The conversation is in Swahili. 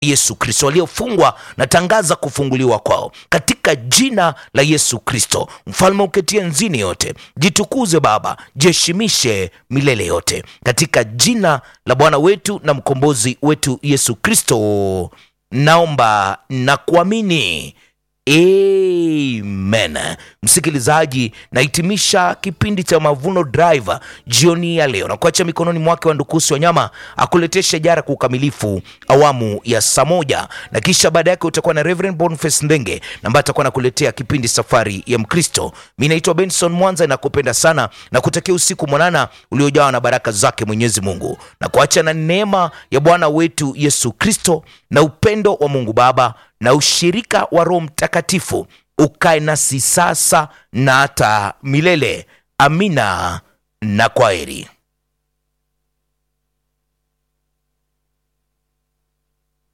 Yesu Kristo. Waliofungwa natangaza kufunguliwa kwao katika jina la Yesu Kristo. Mfalme uketie nzini yote, jitukuze Baba, jiheshimishe milele yote, katika jina la Bwana wetu na mkombozi wetu Yesu Kristo naomba na kuamini. Amen. Msikilizaji, nahitimisha kipindi cha Mavuno Drive jioni ya leo na kuacha mikononi mwake wa Ndukusi Wanyama akuletee shajara kwa ukamilifu awamu ya saa moja, na kisha baada yake utakuwa na Reverend Boniface Ndenge ambaye atakuwa nakuletea kipindi Safari ya Mkristo. Mi naitwa Benson Mwanza, nakupenda sana na kutakia usiku mwanana uliojawa na baraka zake Mwenyezi Mungu, na kuacha na neema ya Bwana wetu Yesu Kristo na upendo wa Mungu Baba na ushirika wa Roho Mtakatifu ukae nasi sasa na hata milele. Amina na kwaheri.